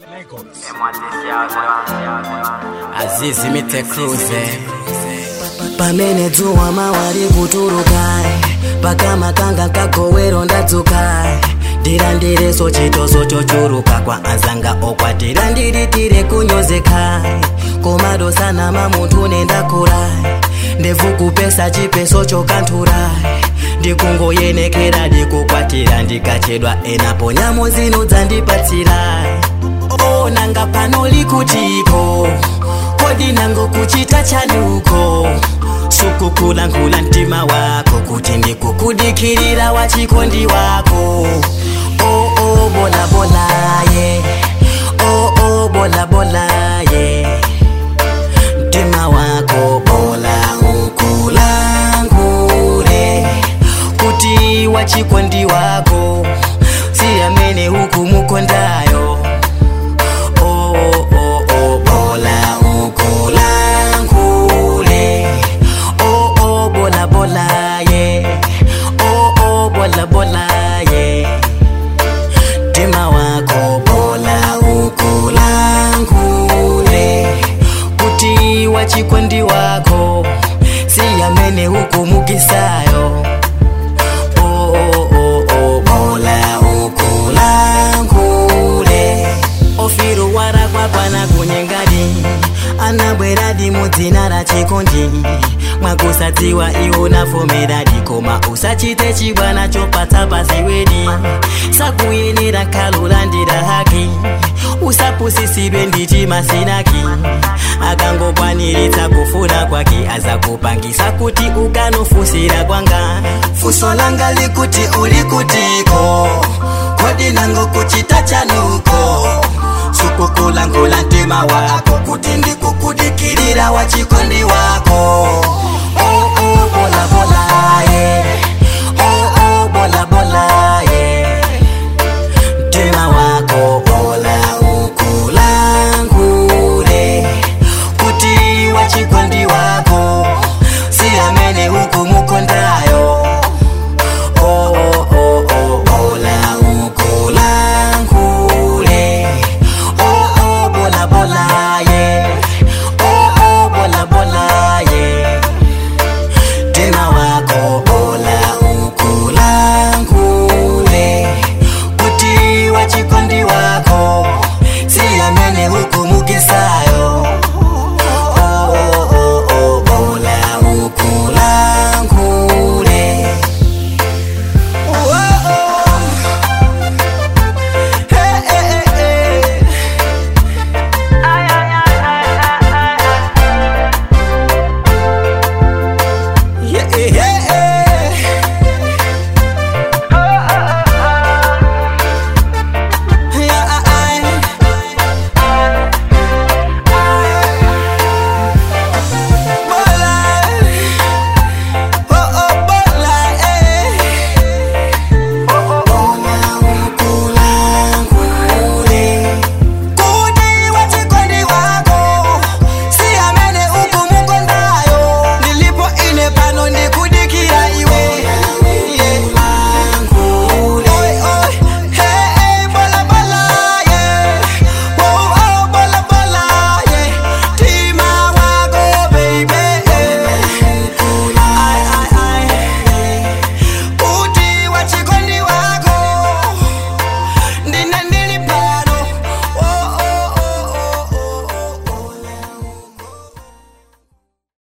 Azizi Mite Cruise pamene dzuwa mawali kutuluka pakamakanga kagowero ndadzuka ndilandireso chitoso chochuluka kwa azanga okwatira ndilitire kunyozeka komadosana mamunthu nendakula ndevukupesa chipeso chokanthula ndikungoyenekera ndikukwatira ndikachedwa enapo nyamo zino dzandipatsira onanga pano likutiko kodi nango kuchita chanuko sukukulangula mtima wako kuti ndikukudikirira wachikondi wako oh, oh, bola bola ye oh, oh, bola bola ye mtima wako bola ukulangule kuti wachikondi wako si amene ukumukondayo oh, oh, oh, oh, bola ukulangule oh, oh, bola bola ye oh, oh, bola bola ye mtima wako bola ukulangule kuti wachikondi wako si amene ukumukisayo oh, oh, oh, oh, bola ukulangule ofiru warakwapana kunyengadi anabweradi mudzina ra chikondi mwakusadziwa iwo nafomeradi koma usachite chibwana chopatsa pasi wedi sakuyenera khalulandira haki usapusisidwe ndichi masinaki akangokwaniritsa kufuna kwake azakupangisa kuti ukanofusira kwanga fuso langa likuti ulikutiko kodi nango kuchita chanuko sukukulangula mtima wako kuti ndikukudikirira wachikondi wako